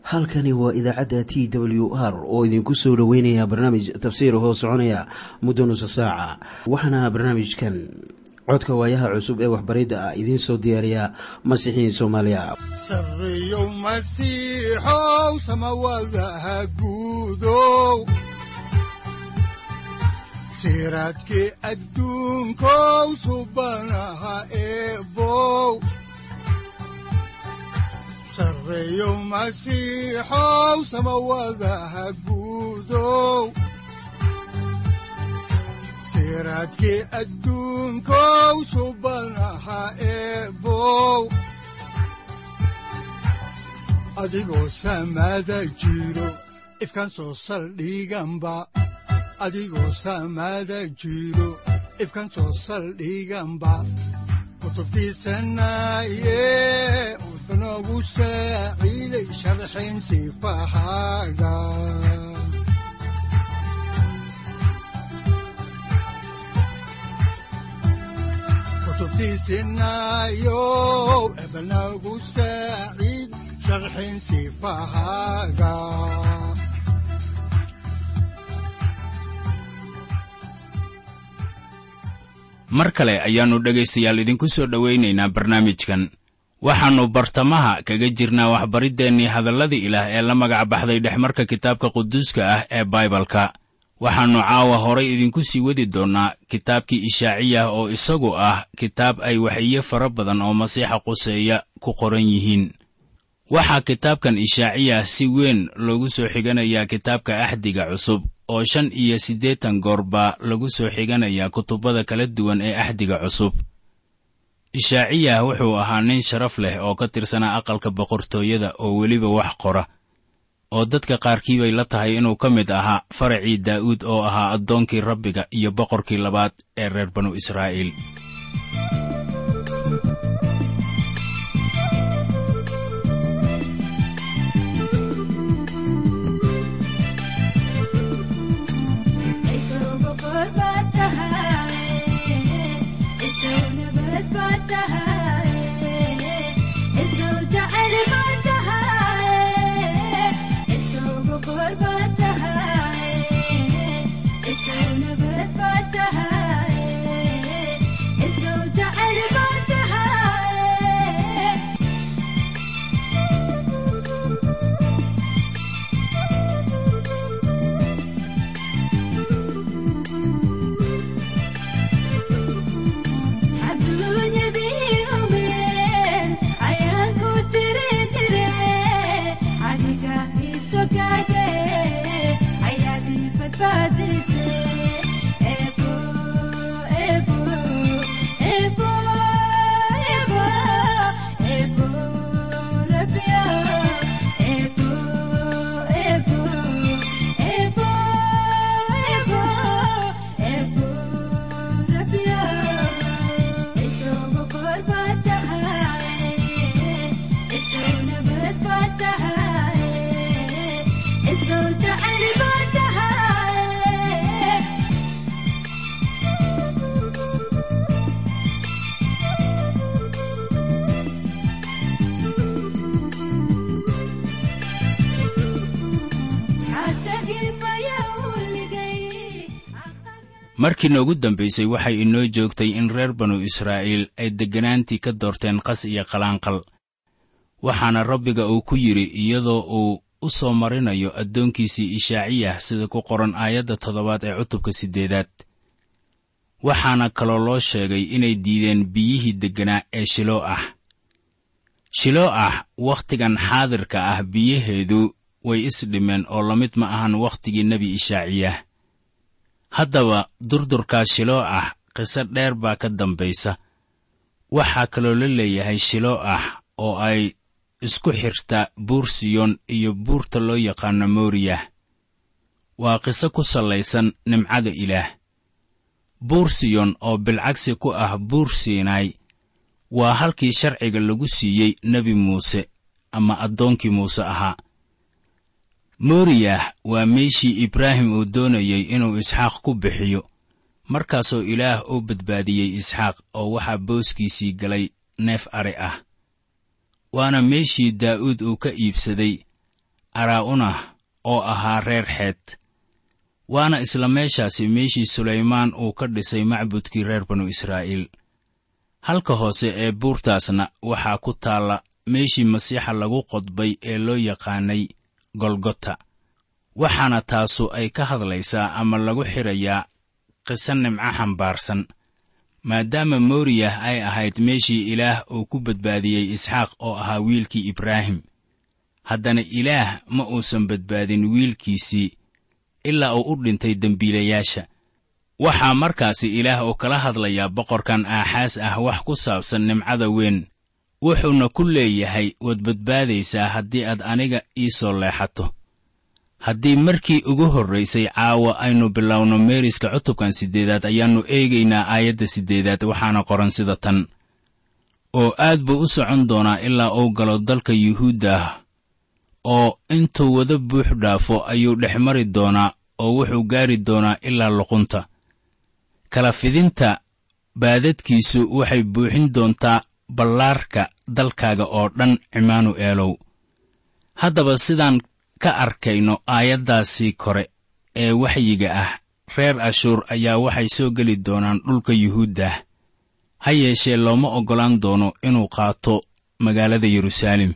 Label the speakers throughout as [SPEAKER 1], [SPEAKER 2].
[SPEAKER 1] halkani waa idaacadda t w r oo idinku soo dhoweynaya barnaamij tafsiir hoo soconaya muddo nusa saaca waxaana barnaamijkan codka waayaha cusub ee waxbaridda ah idiin soo diyaariya masiixiin soomaaliya
[SPEAKER 2] sareyow masiixow samawadaha guudow siraadkii adduunkow subanaha eebow sareyow masiixow samawadaha guudow siraadkii adduunkow subanaha eebow adigoo samada jiro ifkan soo saldhiganba adigoo samada jiro ifkan soo saldhiganba kutubtiisanaye wuxunogu saaciiday sharxin sifahaaga kutubtiisinayow ebnagu saaciid sharxin sifahaaga
[SPEAKER 3] mar kale ayaannu dhegaystayaal idinku soo dhowaynaynaa barnaamijkan waxaannu bartamaha kaga jirnaa waxbariddeenii hadalladii ilaah ee la magac baxday dhexmarka kitaabka quduuska ah ee baibalka waxaannu caawa horay idinku sii wadi doonnaa kitaabkii ishaaciyah oo isagu ah kitaab ay waxiyo fara badan oo masiixa quseeya ku qoran yihiin waxaa kitaabkan ishaaciyah si weyn loogu soo xiganayaa kitaabka axdiga cusub oo shan iyo siddeetan goor baa lagu soo xiganayaa kutubbada kala duwan ee axdiga cusub ishaaciyah wuxuu ahaa nin sharaf leh oo ka tirsanaa aqalka boqortooyada oo weliba wax qora oo dadka qaarkii bay la tahay inuu ka mid ahaa faracii daa'uud oo ahaa addoonkii rabbiga iyo boqorkii labaad ee reer banu israa'iil markii noogu dambaysay waxay inoo joogtay in reer banu israa'iil ay degganaantii ka doorteen qas iyo qalaanqal waxaana rabbiga uu ku yidhi iyadoo uu u soo marinayo addoonkiisii ishaaciyah sida ku qoran aayadda toddobaad ee cutubka siddeedaad waxaana kaloo loo sheegay inay diideen biyihii degganaa ee shiloo ah shiloo ah wakhtigan xaadirka ah biyaheedu way isdhimeen oo la mid ma ahan wakhtigii nebi ishaaciyah haddaba durdurkaas shiloo ah qiso dheer baa ka dambaysa waxaa kaloo la leeyahay shiloo ah oo ay isku xirta buur siyoon iyo buurta loo yaqaano mooriyah waa qiso ku sallaysan nimcada ilaah buur siyoon oo bilcagsi ku ah buur siinaay waa halkii sharciga lagu siiyey nebi muuse ama addoonkii muuse ahaa mooriyah waa meeshii ibraahim uu doonayey inuu isxaaq ku bixiyo markaasoo ilaah u badbaadiyey isxaaq oo waxaa booskiisii galay neef ari ah waana meeshii daa'uud uu ka iibsaday araa'unah oo ahaa reer xeed waana isla meeshaasi meeshii sulaymaan uu ka dhisay macbudkii reer banu israa'iil halka hoose ee buurtaasna waxaa ku taalla meeshii masiixa lagu qodbay ee loo yaqaanay golgota waxaana taasu ay ka hadlaysaa ama lagu xidhayaa qiso nimco xambaarsan maadaama mooriyah ay ahayd meeshii ilaah uu ku badbaadiyey isxaaq oo ahaa wiilkii ibraahim haddana ilaah ma uusan badbaadin wiilkiisii ilaa uu u dhintay dembiilayaasha waxaa markaasi ilaah uu kala hadlayaa boqorkan aaxaas ah wax ku saabsan nimcada weyn wuxuuna ku leeyahay waad badbaadaysaa haddii aad aniga ii soo leexato haddii markii ugu horraysay caawa aynu bilowno meeriska cutubkan siddeedaad ayaannu eegaynaa aayadda siddeedaad waxaana qoran sida tan oo aad buu u socon doonaa ilaa uu galo dalka yuhuudda ah oo intuu wada buux dhaafo ayuu dhex mari doonaa oo wuxuu gaari doonaa ilaa luqunta kala fidinta baadadkiisu waxay buuxin doontaa ballaarka dalkaaga oo dhan cimaanu'eelow haddaba sidaan ka arkayno aayaddaasii kore ee waxyiga ah reer ashuur ayaa waxay soo geli doonaan dhulka yuhuuddah ha yeeshee looma oggolaan doono inuu qaato magaalada yeruusaalem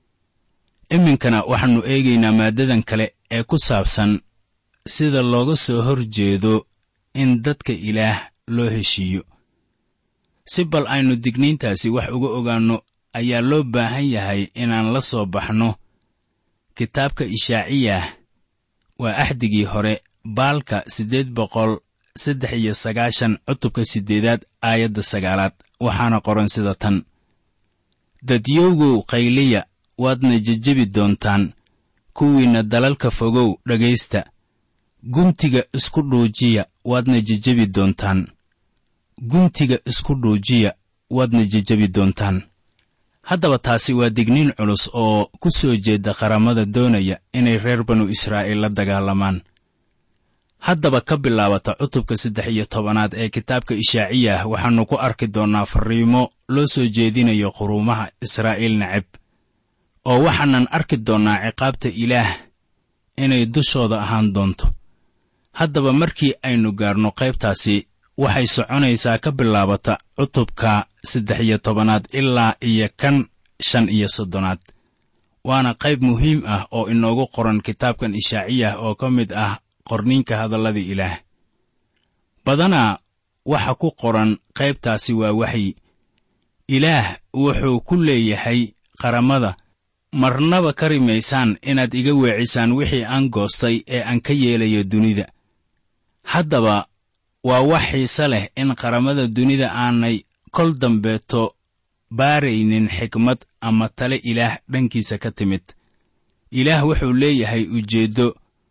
[SPEAKER 3] iminkana waxaannu eegaynaa maaddadan kale ee ku saabsan sida looga soo hor jeedo in dadka ilaah loo heshiiyo si bal aynu digniintaasi wax uga ogaanno ayaa loo baahan yahay inaan la soo baxno kitaabka ishaaciyah waa axdigii hore baalka siddeed boqol saddex iyo sagaashan cutubka siddeedaad aayadda sagaalaad waxaana qoran sida tan dadyowgow qayliya waadna jejebi doontaan kuwiinna dalalka fogow dhegaysta guntiga isku dhuujiya waadna jejebi doontaan guntiga isku dhuujiya waadna jejebi doontaan haddaba taasi waa digniin culus oo ku soo jeeda qaramada doonaya inay reer banu israa'iil la dagaalamaan haddaba ka bilaabata cutubka saddex iyo tobanaad ee kitaabka ishaaciyah waxaannu ku arki doonnaa farriimo loo soo jeedinayo quruumaha israa'iil neceb oo waxaanan arki doonnaa ciqaabta ilaah inay dushooda ahaan doonto haddaba markii aynu gaarno qaybtaasi waxay soconaysaa ka bilaabata cutubka saddex iyo tobanaad ilaa iyo kan shan iyo soddonaad waana qayb muhiim ah oo inoogu qoran kitaabkan ishaaciyah oo ka mid ah qorniinka hadallada ilaah badanaa waxa ku qoran qaybtaasi waa waxyi ilaah wuxuu ku leeyahay qaramada marnaba ka rimaysaan inaad iga weecisaan wixii aan goostay ee aan ka yeelayo dunida haddaba waa wax xiise leh in qaramada dunida aanay kol dambeeto baaraynin xikmad ama tale ilaah dhankiisa ka timid ilaah wuxuu leeyahay ujeeddo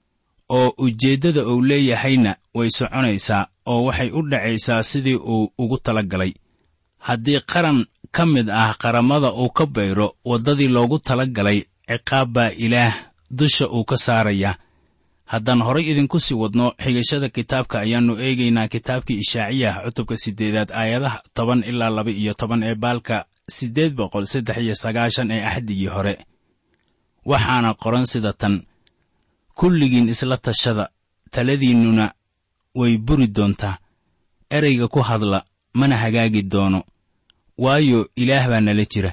[SPEAKER 3] oo ujeeddada uu leeyahayna way soconaysaa oo waxay u dhacaysaa sidii uu ugu tala galay haddii qaran ka mid ah qaramada uu ka bayro waddadii loogu tala galay ciqaab baa ilaah dusha uu ka saaraya haddaan horay idinku sii wadno xigashada kitaabka ayaannu eegaynaa kitaabkii ishaaciyah cutubka siddeedaad aayadaha toban ilaa laba iyo toban ee baalka siddeed boqol saddex iyo sagaashan ee axdigii hore waxaana qoran sida tan kulligiin isla tashada taladiinnuna way buri doontaa ereyga ku hadla mana hagaagi doono waayo ilaah baa nala jira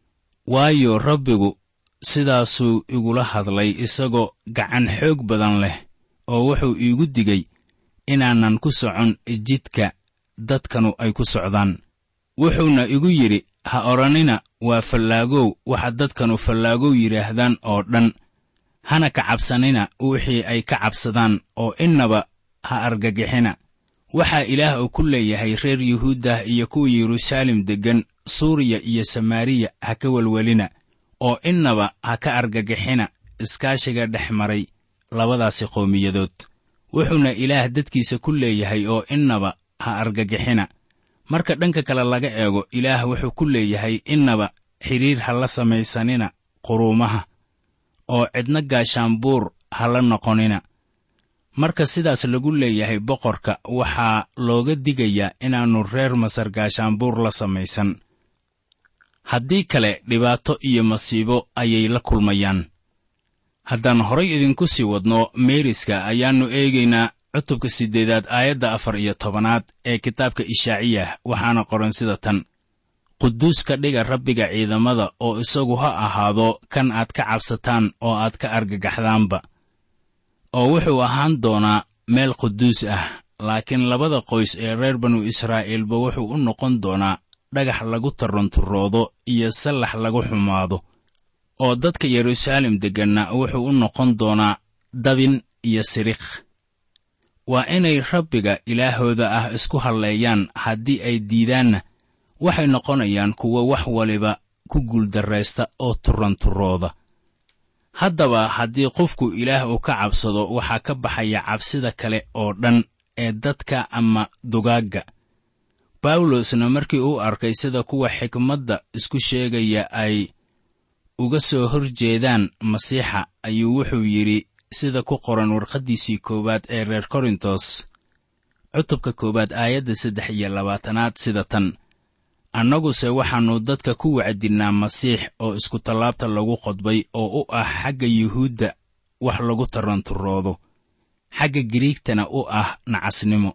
[SPEAKER 3] waayo rabbigu sidaasuu igula hadlay isagoo gacan xoog badan leh oo wuxuu iigu digay inaanan ku socon jidka dadkanu ay ku socdaan wuxuuna igu yidhi ha odhanina waa fallaagow waxa dadkanu fallaagow yidhaahdaan oo dhan hana ka cabsanina wixii ay ka cabsadaan oo innaba ha argagixina waxaa ilaah uu ku leeyahay reer yuhuuddah iyo kuwa yeruusaalem deggan suuriya iyo samaariya ha ka welwelina oo innaba ha ka argagixina iskaashiga dhex maray labadaasi qowmiyadood wuxuuna ilaah dadkiisa ku leeyahay oo innaba ha argagixina marka dhanka kale laga eego ilaah wuxuu ku leeyahay innaba xidhiir ha la samaysanina quruumaha oo cidna gaashaanbuur ha la noqonina marka sidaas lagu leeyahay boqorka waxaa looga digayaa inaannu reer masar gaashaanbuur la samaysan haddii kale dhibaato iyo masiibo ayay la kulmayaan haddaan horay idinku sii wadno meeriska ayaannu eegaynaa cutubka siddeedaad aayadda afar iyo tobanaad ee kitaabka ishaaciyah waxaana qoran sida tan quduus ka dhiga rabbiga ciidamada oo isagu ha ahaado kan aad ka cabsataan oo aad ka argagaxdaanba oo wuxuu ahaan doonaa meel quduus ah laakiin labada qoys ee reer banu israa'iilba wuxuu u noqon doonaa dhagax lagu tarranturoodo iyo sallax lagu xumaado oo dadka yeruusaalem degganna wuxuu u noqon doonaa dabin iyo siriikh waa inay rabbiga ilaahooda ah isku halleeyaan haddii ay diidaanna waxay noqonayaan kuwo wax waliba ku guuldarraysta oo turranturooda haddaba haddii qofku ilaah uu ka cabsado waxaa ka baxaya cabsida kale oo dhan ee dadka ama dugaagga bawlosna markii uu arkay sida kuwa xikmadda isku sheegaya ay uga soo hor jeedaan masiixa ayuu wuxuu yidhi sida ku qoran warqaddiisii koowaad ee reer korintos cutubka koowaad aayadda saddex iyo labaatanaad sida tan annaguse waxaannu dadka ku wacdinnaa masiix oo iskutallaabta lagu qodbay oo u ah xagga yuhuudda wax lagu tarranturoodo xagga giriigtana u ah nacasnimo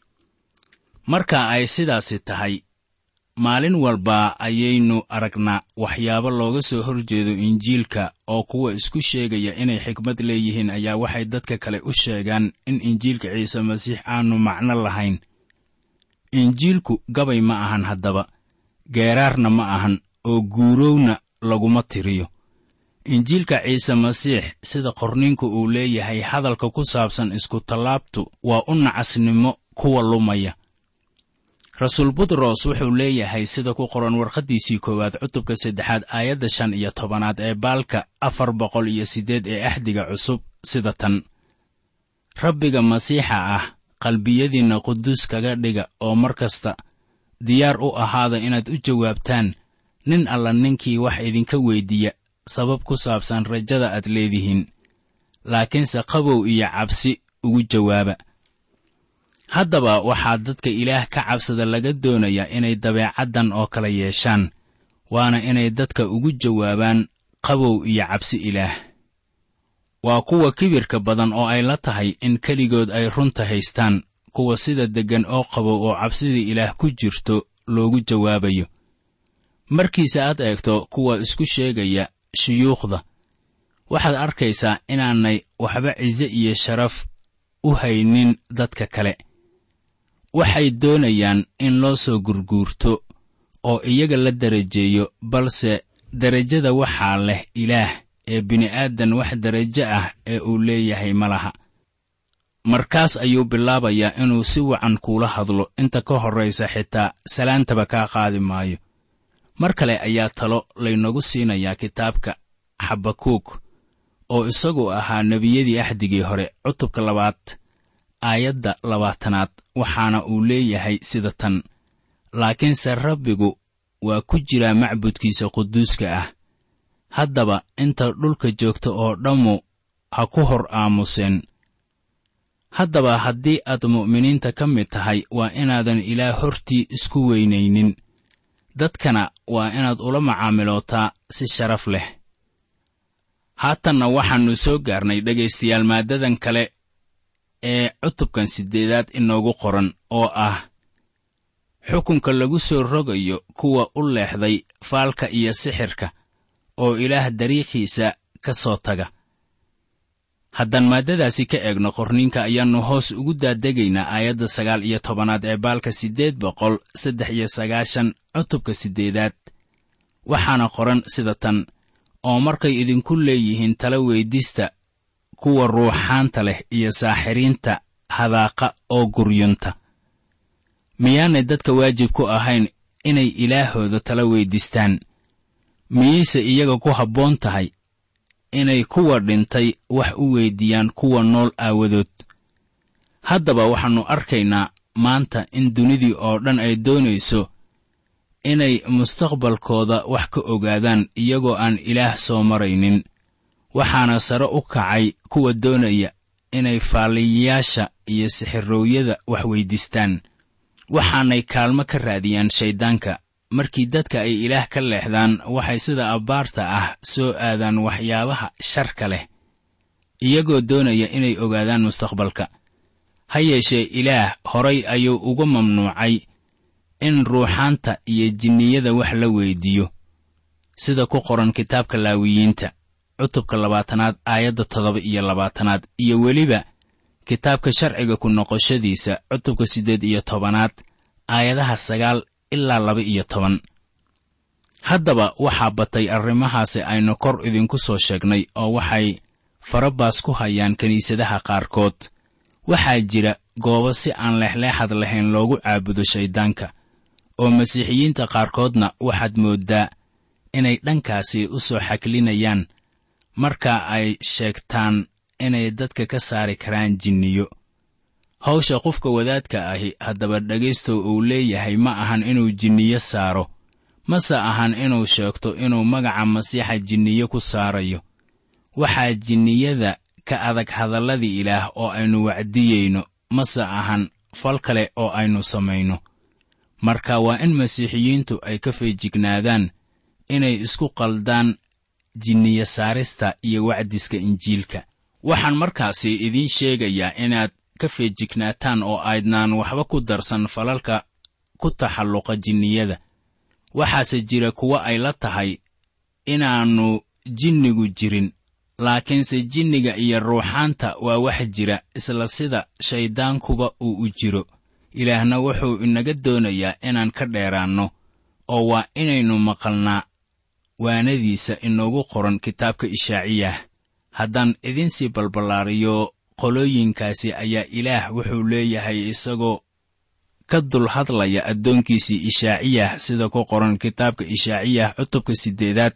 [SPEAKER 3] marka ay sidaasi tahay maalin walba ayaynu aragnaa waxyaabo looga soo hor jeedo injiilka oo kuwa isku sheegaya inay xikmad leeyihiin ayaa waxay dadka kale u sheegaan in injiilka ciise masiix aanu macno lahayn injiilku gabay ma ahan haddaba geeraarna ma ahan oo guurowna laguma tiriyo injiilka ciise masiix sida qorniinku uu leeyahay hadalka ku saabsan iskutallaabtu waa u nacasnimo kuwa lumaya rasuul butros wuxuu leeyahay sida ku qoran warqaddiisii koowaad cutubka saddexaad aayadda shan iyo tobanaad ee baalka afar boqol iyo siddeed ee axdiga cusub sida tan rabbiga masiixa ah qalbiyadiinna quduus kaga dhiga oo mar kasta diyaar u ahaada inaad u jawaabtaan nin alla ninkii wax idinka weyddiiya sabab ku saabsan rajada aad leedihiin laakiinse qabow iyo cabsi ugu jawaaba haddaba waxaa dadka ilaah ka cabsada laga doonayaa inay dabeecaddan oo kale yeeshaan waana inay dadka ugu jawaabaan qabow iyo cabsi ilaah waa kuwa kibirka badan oo ay la tahay in keligood ay runta haystaan kuwa sida deggan oo qabow oo cabsida ilaah ku jirto loogu jawaabayo markiise aad eegto kuwa isku sheegaya shuyuukhda waxaad arkaysaa inaanay waxba cise iyo sharaf u haynin dadka kale waxay doonayaan in loo soo gurguurto oo iyaga la darajeeyo balse derajada waxaa leh ilaah ee bini'aadan wax derajo ah ee uu leeyahay ma laha markaas ayuu bilaabayaa inuu si wacan kuula hadlo inta ka horraysa xitaa salaantaba kaa qaadi maayo mar kale ayaa talo laynagu siinayaa kitaabka xabakuug oo isagu ahaa nebiyadii axdigii hore cutubka labaad aayadda labaatanaad waxaana uu leeyahay sida tan laakiinse rabbigu waa ku jiraa macbudkiisa quduuska ah haddaba inta dhulka joogta oo dhammu ha ku hor aamuseen haddaba haddii aad mu'miniinta ka mid tahay waa inaadan ilaah hortii isku weynaynin dadkana waa inaad ula macaamilootaa si sharaf leh haatanna waxaannu soo gaarnay dhegaystayaal maaddadan kale ee cutubkan siddeedaad inoogu qoran oo ah xukunka lagu soo rogayo kuwa u leexday faalka iyo sixirka oo ilaah dariiqiisa ka soo taga haddaan maaddadaasi ka eegno qorniinka ayaannu hoos ugu daadegaynaa aayadda sagaal iyo tobanaad ee baalka siddeed boqol saddex iyo sagaashan cutubka siddeedaad waxaana qoran sida tan oo markay idinku leeyihiin tala weydista kuwa ruuxaanta leh iyo saaxiriinta hadaaqa oo guryunta miyaanay dadka waajib ku ahayn inay ilaahooda tala weydistaan miyayse iyaga ku habboon tahay inay kuwa dhintay wax u weyddiiyaan kuwa nool aawadood haddaba waxaannu arkaynaa maanta in dunidii oo dhan ay doonayso inay mustaqbalkooda wax ka ogaadaan iyagoo aan ilaah soo maraynin waxaana sare u kacay kuwa doonaya inay faaliyayaasha iyo sixiroowyada wax weyddiistaan waxaanay kaalmo ka raadiyaan shayddaanka markii dadka ay ilaah ka leexdaan waxay sida abbaarta ah soo aadaan waxyaabaha sharka leh iyagoo doonaya inay ogaadaan mustaqbalka ha yeeshee ilaah horay ayuu uga mamnuucay in ruuxaanta iyo jinniyada wax la weyddiiyo sida ku qoran kitaabka laawiyiinta cutubka labaatanaad aayadda toddoba iyo labaatanaad iyo weliba kitaabka sharciga ku noqoshadiisa cutubka siddeed iyo tobanaad aayadaha sagaal ilaa laba iyo toban haddaba waxaa batay arrimahaasi aynu kor idinku soo sheegnay oo waxay farabaas ku hayaan kiniisadaha qaarkood waxaa jira goobo si aan leexleexad lahayn loogu caabudo shayddaanka oo masiixiyiinta qaarkoodna waxaad mooddaa inay dhankaasi u soo xaklinayaan marka ay sheegtaan inay dadka ka saari karaan jinniyo hawsha qofka wadaadka ahi haddaba dhegaystow uu leeyahay ma ahan inuu jinniyo saaro mase ahan inuu sheegto inuu magaca masiixa jinniyo ku saarayo waxaa jinniyada ka adag hadalladii ilaah oo aynu wacdiyeyno mase ahan fal kale oo aynu samayno marka waa in masiixiyiintu ay ka feejignaadaan inay isku qaldaan jinniyo saarista iyo wacdiska injiilka waxaan markaasi idiin sheegayaa inaad ka feejignaataan oo aydnaan waxba ku darsan falalka ku taxalluqa jinniyada waxaase jira kuwo ay la tahay inaannu jinnigu jirin laakiinse jinniga iyo ruuxaanta waa wax jira isla sida shayddaankuba uu u jiro ilaahna wuxuu inaga doonayaa inaan ka dheeraanno oo waa inaynu maqalnaa waanadiisa inoogu qoran kitaabka ishaaciyah haddaan idinsii balballaariyo qolooyinkaasi ayaa ilaah wuxuu leeyahay isagoo ka dul hadlaya addoonkiisii ishaaciyah sida ku qoran kitaabka ishaaciyah cutubka siddeedaad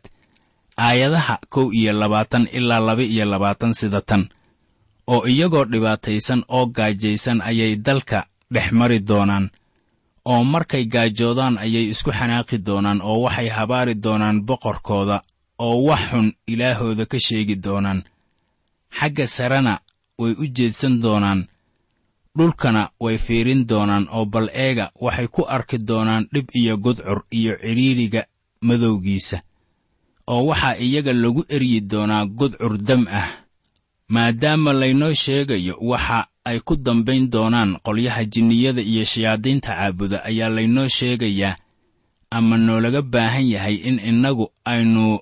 [SPEAKER 3] aayadaha kow iyo labaatan ilaa laba iyo labaatan sida tan oo iyagoo dhibaataysan oo gaajaysan ayay dalka dhex mari doonaan oo markay gaajoodaan ayay isku xanaaqi doonaan oo waxay habaari doonaan boqorkooda oo wax xun ilaahooda ka sheegi doonaan xagga sarena way u jeedsan doonaan dhulkana way fiirin doonaan oo bal eega waxay ku arki doonaan dhib iyo gudcur iyo cidhiiriga madowgiisa oo waxaa iyaga lagu eryi doonaa gudcur dam ah maadaama laynoo sheegayo waxa ay ku dambayn doonaan qolyaha jinniyada iyo shayaadiinta caabuda ayaa laynoo sheegayaa ama noolaga baahan yahay in innagu aynu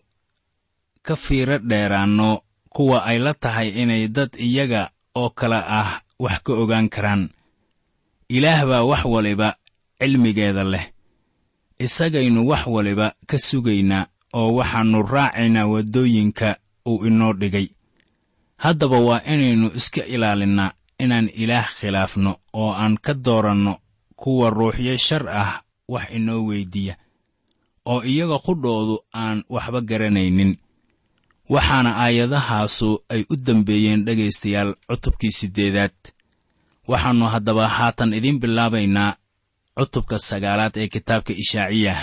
[SPEAKER 3] ka fiiro dheeraanno kuwa ay la tahay inay dad iyaga oo kale ah wax ka ogaan karaan ilaah baa wax waliba cilmigeeda leh isagaynu wax waliba ka sugaynaa oo waxaannu raacaynaa waddooyinka uu inoo dhigay haddaba waa inaynu iska ilaalinnaa inaan ilaah khilaafno oo aan ka dooranno kuwa ruuxyo shar ah wax inoo weyddiiya oo iyaga qudhoodu aan waxba garanaynin waxaana aayadahaasu ay u dambeeyeen dhegaystayaal cutubkii siddeedaad waxaannu haddaba haatan idiin bilaabaynaa cutubka sagaalaad ee kitaabka ishaaciyah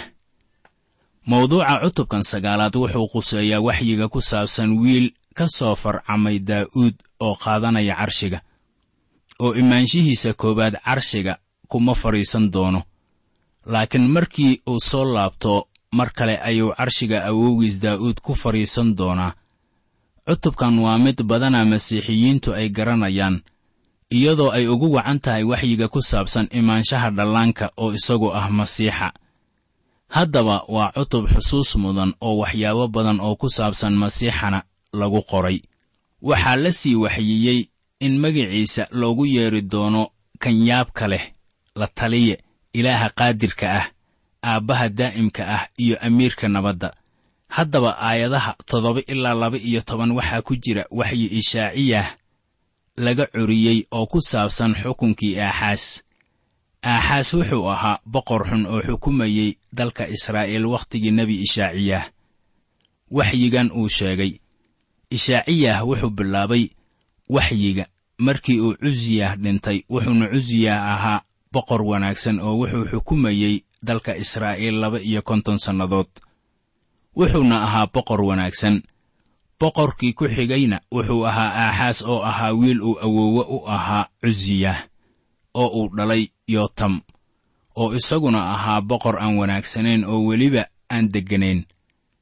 [SPEAKER 3] mawduuca cutubkan sagaalaad wuxuu quseeyaa waxyiga ku saabsan wiil ka soo farcamay daa'uud oo qaadanaya carshiga oo imaanshihiisa koowaad carshiga kuma fadhiisan doono laakiin markii uu soo laabto mar kale ayuu carshiga awowgiis daa'uud ku fadhiisan doonaa cutubkan waa mid badana masiixiyiintu ay garanayaan iyadoo ay ugu wacan tahay waxyiga ku saabsan imaanshaha dhallaanka oo isagu ah masiixa haddaba waa cutub xusuus mudan oo waxyaabo badan oo ku saabsan masiixana lagu qoray waxaa la sii waxyiyey in magiciisa loogu yeedhi doono kanyaabka leh la taliye ilaaha qaadirka ah aabbaha daa'imka ah iyo amiirka nabadda haddaba aayadaha toddoba ilaa laba iyo toban waxaa ku jira waxyi ishaaciyah laga curiyey oo ku saabsan xukunkii aaxaas aaxaas wuxuu ahaa boqor xun oo xukumayey dalka israa'iil wakhtigii nebi ishaaciyah waxyigan uu sheegay ishaaciyah wuxuu bilaabay waxyiga markii uu cusiyah dhintay wuxuuna cusiyah ahaa boqor wanaagsan oo wuxuu xukumayey dalka israa'iil laba iyo konton sannadood wuxuuna ahaa boqor wanaagsan boqorkii ku xigayna wuxuu ahaa aaxaas oo ahaa wiil uu awoowe u ahaa cusiyah oo uu dhalay yootam oo isaguna ahaa boqor aan wanaagsanayn oo weliba aan degganayn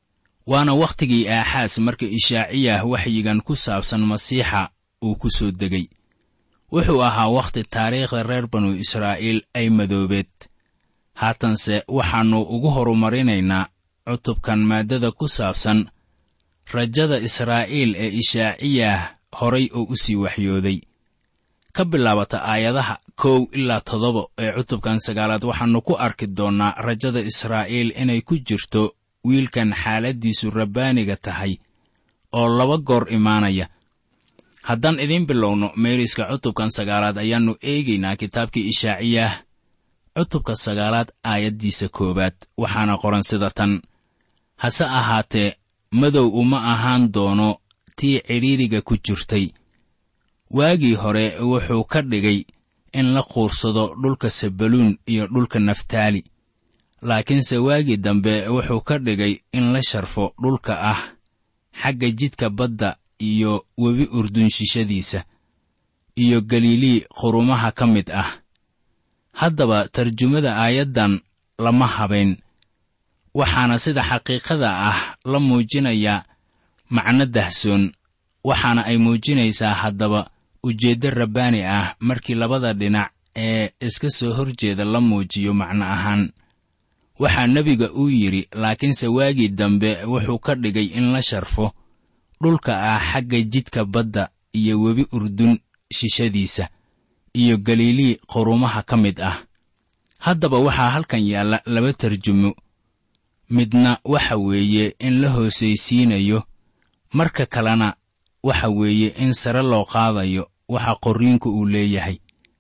[SPEAKER 3] waana wakhtigii aaxaas marka ishaaciyah waxyigan ku saabsan masiixa uu ku soo degay wuxuu ahaa wakhti taariikhda reer banu israa'iil ay madoobeed haatanse waxaannu ugu horumarinaynaa cutubkan maaddada ku saabsan rajada israa'iil ee ishaaciyah horay oo u sii waxyooday ka bilaabata aayadaha kow ilaa toddoba ee cutubkan sagaalaad waxaannu ku arki doonnaa rajada israa'iil inay ku jirto wiilkan xaaladdiisu rabbaaniga tahay oo laba goor imaanaya haddaan idiin bilowno meeriska cutubkan sagaalaad ayaannu eegaynaa kitaabkii ishaaciyah cutubka sagaalaad aayaddiisa koowaad waxaana qoran sida tan hase ahaatee madow uma ahaan doono tii cidhiiriga ku jirtay waagii hore wuxuu ka dhigay in la quursado dhulka sabaluun iyo dhulka naftaali laakiinse waagii dambe wuxuu ka dhigay in la sharfo dhulka ah xagga jidka badda iyo webi urdunshishadiisa iyo galilii qurumaha ka mid ah haddaba tarjumada aayaddan lama habayn waxaana sida xaqiiqada ah la muujinayaa macno dahsoon waxaana ay muujinaysaa haddaba ujeeddo rabbaani ah markii labada dhinac ee iska soo horjeeda la muujiyo macno ahaan waxaa nebiga uu yidhi laakiinse waagii dambe wuxuu ka dhigay in la sharfo dhulka ah xagga jidka badda iyo webi urdun shishadiisa iyo galilii qurumaha ka mid ah haddaba waxaa halkan yaalla laba tarjumo midna waxa weeye in la hoosaysiinayo marka kalena waxa weeye in sare loo qaadayo waxa qorriinku uu leeyahay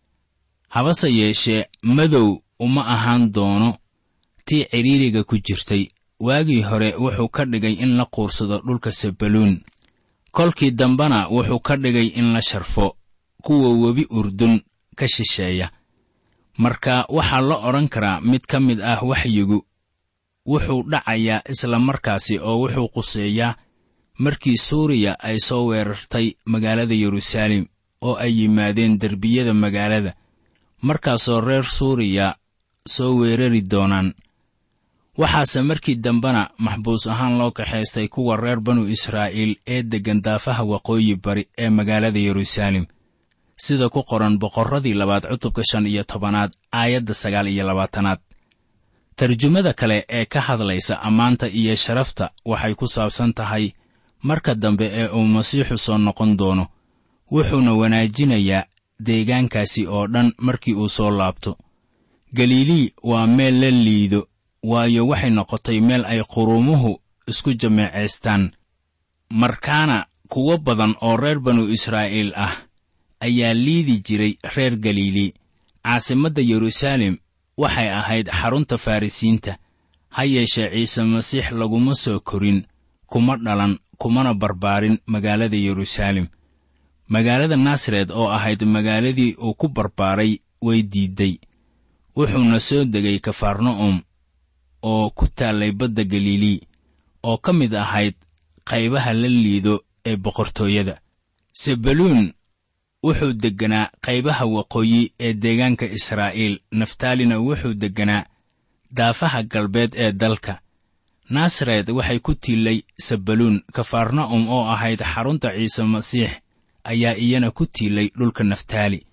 [SPEAKER 3] habase yeeshee madow uma ahaan doono tii cidhiiriga ku jirtay waagii hore wuxuu ka dhigay in la quursado dhulka sabaluun kolkii dambena wuxuu ka dhigay in la sharfo kuwa webi urdun ka shisheeya marka waxaa la odhan karaa mid ka mid ah waxyigu wuxuu dhacayaa isla markaasi oo wuxuu quseeyaa markii suuriya ay soo weerartay magaalada yeruusaalem oo ay yimaadeen derbiyada magaalada markaasoo reer suuriya soo weerari doonaan waxaase markii dambena maxbuus ahaan loo kaxaystay kuwa reer banu israa'iil ee deggan daafaha waqooyi bari ee magaalada yeruusaalem sida ku qoran boqorradii labaad cutubka shan iyo tobanaad aayadda sagaal iyo labaatanaad tarjumada kale ee ka hadlaysa ammaanta iyo sharafta waxay ku saabsan tahay marka dambe ee uu masiixu soo noqon doono wuxuuna wanaajinayaa deegaankaasi oo dhan markii uu soo laabto galilii waa meel la liido waayo waxay noqotay meel ay qurumuhu isku jameecaystaan markaana kuwo badan oo reer banu israa'iil ah ayaa liidi jiray reer galilii caasimadda yeruusaalem waxay ahayd xarunta farrisiinta ha yeeshee ciise masiix laguma soo korin kuma dhalan kumana barbaarin magaalada yeruusaalem magaalada naasaret oo ahayd magaaladii uu ku barbaaray way diidday wuxuuna soo degay kafarna'um oo ku taallay badda galilii oo ka mid ahayd qaybaha la liido ee boqortooyada sebaluun wuxuu degganaa qaybaha waqooyi ee deegaanka israa'iil naftaalina wuxuu degganaa daafaha galbeed ee dalka naasaret waxay ku tiilay sabaluun kafarna'um oo ahayd xarunta ciise masiix ayaa iyana ku tiilay dhulka naftaali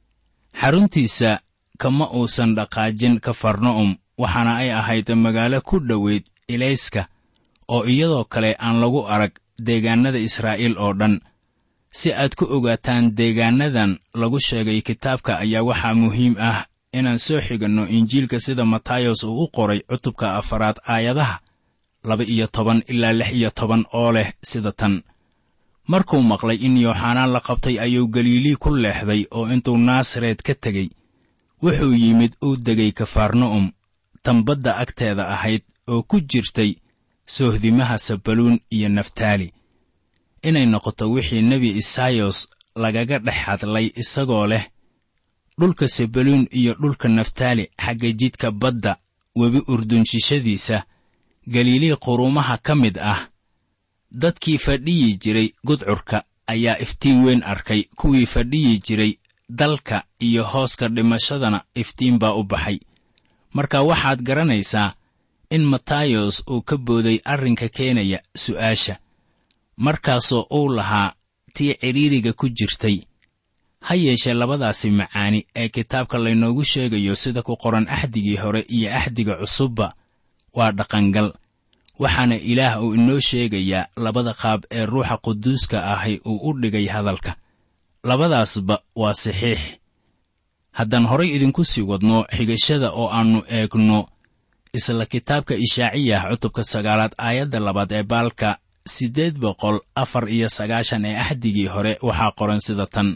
[SPEAKER 3] xaruntiisa kama uusan dhaqaajin kafarna'um waxaana ay ahayd magaalo ku dhoweyd ilayska oo iyadoo kale aan lagu arag deegaannada israa'iil oo dhan si aad ku ogaataan deegaannadan lagu sheegay kitaabka ayaa waxaa muhiim ah inaan soo xiganno injiilka sida matayos uu u qoray cutubka afaraad aayadaha laba iyo toban ilaa lix iyo toban oo leh sida tan markuu maqlay in yooxanaan la qabtay ayuu galiilii ku leexday oo intuu naasaret ka tegey wuxuu yimid uu degay kafarna'um tan badda agteeda ahayd oo ku jirtay soohdimaha sabaluun iyo naftaali inay noqoto wixii nebi isayos lagaga dhex hadlay isagoo leh dhulka sabaluun iyo dhulka naftaali xagga jidka badda webi urdunshishadiisa galiilii quruumaha ka mid ah dadkii fadhiyi jiray gudcurka ayaa iftiin weyn arkay kuwii fadhiyi jiray dalka iyo hooska dhimashadana iftiin baa u baxay marka waxaad garanaysaa in matayos uu ka booday arrinka keenaya su'aasha markaasoo uu lahaa tii cidhiiriga ku jirtay ha yeeshee labadaasi macaani ee kitaabka laynoogu sheegayo sida ku qoran axdigii hore iyo axdiga cusubba waa dhaqangal waxaana ilaah uu inoo sheegayaa labada qaab ee ruuxa quduuska ahi uu u dhigay hadalka labadaasba waa saxiix haddaan horay idinku sii wadno xigashada oo aannu eegno isla kitaabka ishaaciyah cutubka sagaalaad aayadda labaad ee baalka siddeed boqol afar iyo sagaashan ee axdigii hore waxaa qoran sida tan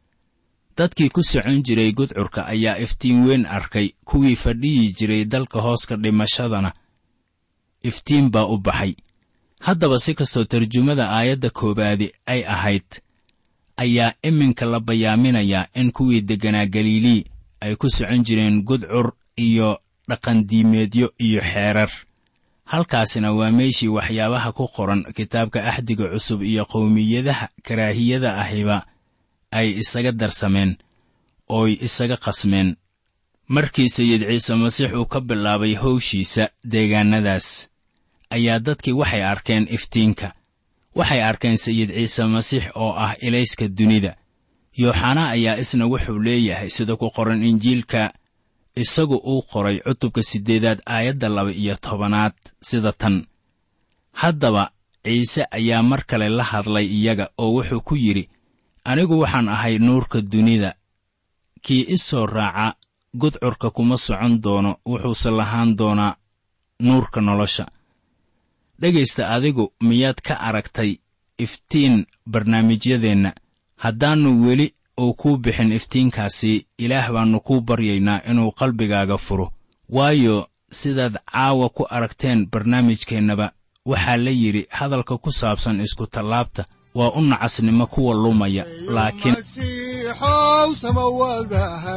[SPEAKER 3] dadkii ku socon jiray gudcurka ayaa iftiin weyn arkay kuwii fadhiyi jiray dalka hooska dhimashadana iftiin baa u baxay haddaba si kastoo tarjumada aayadda koowaadi ay ahayd ayaa iminka la bayaaminayaa in kuwii degganaa galilii ay ku socon jireen gudcur iyo dhaqandiimeedyo iyo xeerar halkaasina waa meeshii waxyaabaha ku qoran kitaabka axdiga cusub iyo qowmiyadaha karaahiyada ahiba ay isaga darsameen ooy isaga qasmeen markii sayid ciise masiix uu ka bilaabay howshiisa deegaannadaas ayaa dadkii waxay arkeen iftiinka waxay arkeen sayid ciise masiix oo ah ilayska dunida yooxanaa ayaa isna wuxuu leeyahay sida ku qoran injiilka isagu uu qoray cutubka siddeedaad aayadda laba iyo tobanaad sida tan haddaba ciise ayaa mar kale la hadlay iyaga oo wuxuu ku yidhi anigu waxaan ahay nuurka dunida kii i soo raaca gudcurka kuma socon doono wuxuuse lahaan doonaa nuurka nolosha dhegaysta adigu miyaad ka aragtay iftiin barnaamijyadeenna haddaannu weli uu kuu bixin iftiinkaasi ilaah baannu kuu baryaynaa inuu qalbigaaga furo waayo sidaad caawa ku aragteen barnaamijkeennaba waxaa la yidhi hadalka ku saabsan iskutallaabta waa u nacasnimo kuwa lumaya laakiin
[SPEAKER 2] masiixow samawadaha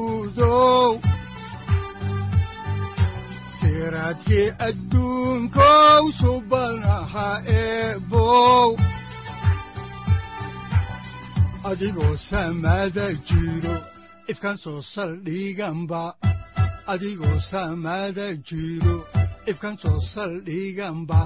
[SPEAKER 2] guudow siraadkii adduunkow subanaha eebow adigoo samada jiro ifkan soo saldhiganba adigoo samada jiro ifkan soo saldhiganba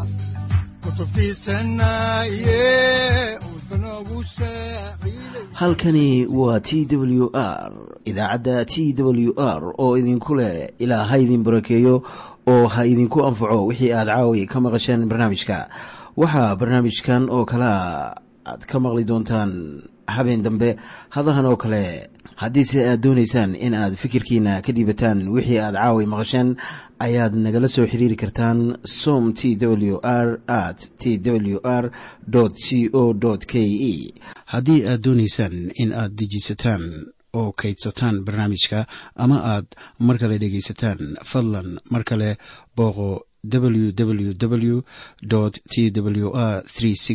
[SPEAKER 1] halkani waa t w r idaacadda t w r oo idinku leh ilaa ha idin barakeeyo oo ha idinku anfaco wixii aad caawi ka maqasheen barnaamijka waxaa barnaamijkan oo kalea aad ka maqli doontaan habeen dambe hadahan oo kale haddiise aad doonaysaan in aad fikirkiina ka dhiibataan wixii aad caawi maqasheen ayaad nagala soo xiriiri kartaan som t w r at t w r c o k e haddii aad doonaysaan in aad dejiisataan oo kaydsataan barnaamijka ama aad mar kale dhegaysataan fadlan mar kale booqo www t w r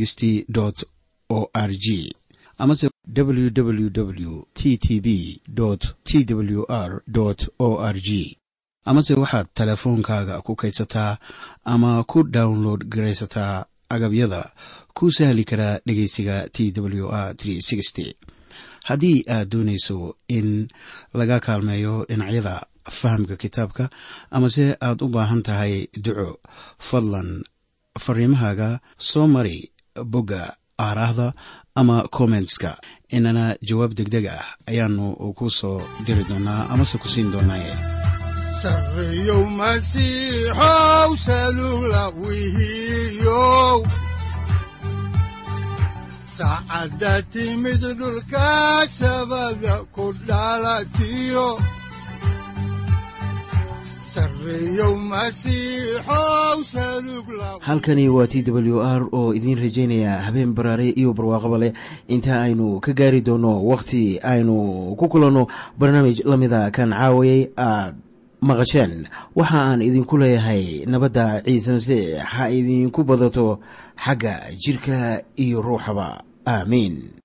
[SPEAKER 1] o r g amase www t t b t w r o r g amase waxaad teleefoonkaaga ku kaydsataa ama ku download garaysataa agabyada ku sahli karaa dhegeysiga t w r haddii aad doonayso in laga kaalmeeyo dhinacyada fahamka kitaabka amase aad u baahan tahay duco fadlan fariimahaaga soo mari bogga aaraahda ama kommentska inana jawaab degdeg ah ayaanu ku soo diri doonaa amase ku siin doonaaye
[SPEAKER 2] sareyow masiixow salugla wihiyow saacadda timid dhulka sabada ku dhalatiyo
[SPEAKER 1] halkani waa t w r oo idiin rajaynaya habeen baraare iyo barwaaqaba leh inta aynu ka gaari doono wakhti aynu ku kulanno barnaamij la mida kan caawayay aad maqasheen waxa aan idinku leeyahay nabadda ciise masiix ha idinku badato xagga jidhka iyo ruuxaba aamiin